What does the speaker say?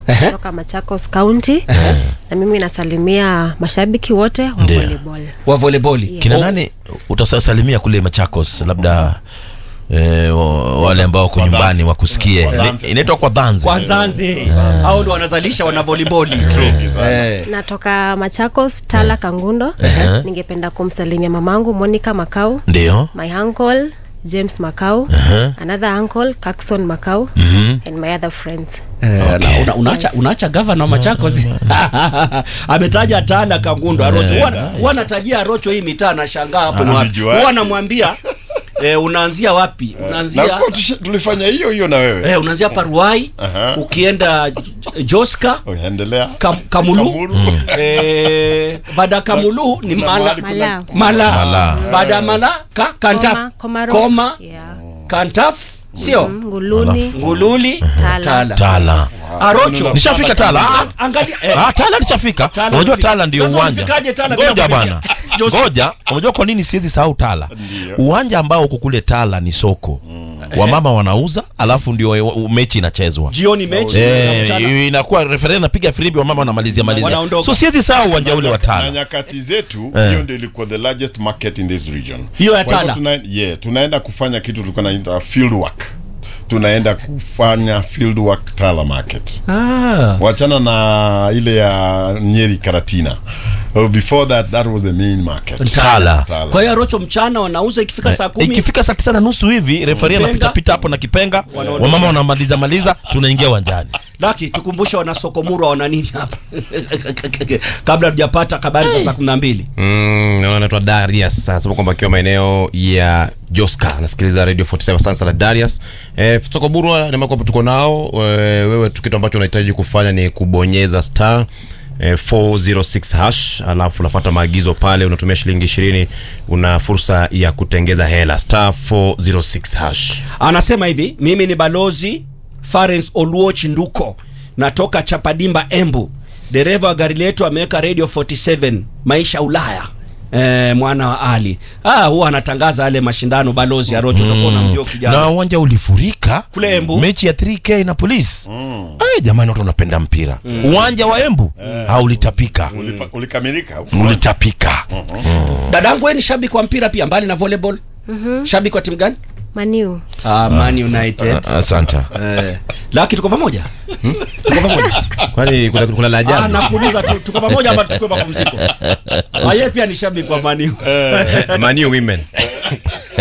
kutoka Machakos County na mimi nasalimia mashabiki wote wa Ndio. volleyball. wa volleyball kina nani utasalimia kule machakos labda eh, wa- wale ambao wako Kwa nyumbani dhanzi. wakusikie Kwa dhanzi. Ni- inaitwa kwa dhanzi kwa Nzanzi au ndo wanazalisha wana volleyball eh. Natoka Machakos Tala Kangundo. Ningependa kumsalimia mamangu Monica Makau, ndio my uncle James Makau, another uncle Kakson Makau and my other friends. Eh, na una, unaacha, Yes. unaacha gavana wa Machakos ametaja Tala Kangundo Arocho. Huwa huwa anatajia Arocho hii mitaa nashangaa hapo ni wapi. Anajua. Huwa anamwambia eh, unaanzia wapi? na Unaanzia kwa tusha- tulifanya hiyo hiyo na wewe eh, unaanzia Paruai Aha. ukienda J- Joska Okay, endelea Kam, Kamulu, Kamulu. eh, baada ya Kamulu ni Kuna Mala mahali Mala. Mala, Mala. baada ya Mala ka, Kantaf Koma, Komaro. Koma Yeah. Kantaf sio Mm, Nguluni. Ngululi Tala. Tala tala Arocho nishafika tala Ah, angalia eh, Ah, tala lishafika Tala unajua lifika. tala ndio Sasa uwanja ulifikaje Tala bila ngoja kupitia? bwana Jose- ngoja unajua kwa nini siwezi sahau tala Ndio. uwanja ambao uko kule tala ni soko wamama wanauza alafu ndio e- mechi inachezwa jioni mechi na Eh, mchana. inakuwa referee napiga firimbi wamama wanamalizia malizia Wanaondoka. so siwezi sahau uwanja ule wa na tala nyakati zetu Eh. hiyo ndio ilikuwa the largest market in this region Hiyo ya Kwa hivyo Tala? tuna, yeah, tunaenda kufanya kitu tulikuwa naita field work tunaenda kufanya field work Tala market Ah. wachana na ile ya Nyeri Karatina Oh, before that that was the main market Tala. Tala. kwa hiyo Arocho mchana wanauza ikifika saa kumi ikifika saa tisa na nusu hivi refari Kipenga. anapita pita hapo na kipenga Wanaondoka. wamama wanamaliza maliza tunaingia uwanjani laki tukumbushe wanasokomurwa wana nini hapa kabla tujapata habari za saa kumi na mbili Mm, naona anaitwa Darius anasema kwamba akiwa maeneo ya Joska anasikiliza Radio 47 sana sana Darius. Eh, Soko Burwa ni kwamba tuko nao eh, wewe tu kitu ambacho unahitaji kufanya ni kubonyeza star eh, 406 hash alafu unafuata maagizo pale unatumia shilingi 20 una fursa ya kutengeza hela star 406 hash. anasema hivi mimi ni balozi Farens Oluoch Nduko natoka Chapadimba Embu dereva wa gari letu ameweka radio 47 maisha Ulaya Eh, mwana wa Ali ah, huwa anatangaza yale mashindano balozi Arocho utakuwa unamjua kijana na uwanja ulifurika Kule Embu. mechi ya 3k na polisi Ay, jamani watu wanapenda mpira uwanja wa embu haulitapika Ulipa- ulikamilika ulitapika dadangu wewe ni shabiki wa mpira pia mbali na volleyball shabiki wa timu gani Maniu. ah, Man United asante eh, laki tuko pamoja tuko pamoja Kwani kuna kuna la Ah, ajabu? nakuuliza tu tuko pamoja ama tuchukue mapumziko? Ah, yeye pia ni shabiki wa Man U. Man U women.